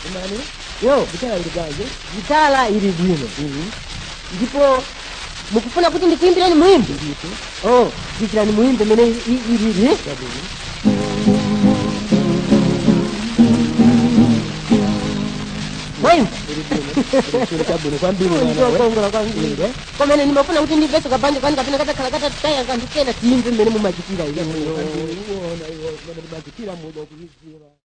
imani yo gitala ili bwanji gitala ili bwino ndipo mukufuna kuti ndikuimbireni muimbe ndithu oh dikirani muimbe mene i- i- ilili chabwino mwaimba ili bwino ili chabwino kwambiri mwana we ndikokongola kwambiri Inde. komene ndimafuna kuti ndimveso kabanja kwani kapena katakhala katataya kanthu kena tiyimve mmene mumachitira iyo kwambiri uwona iwo kumene timachitira muno kuiziwa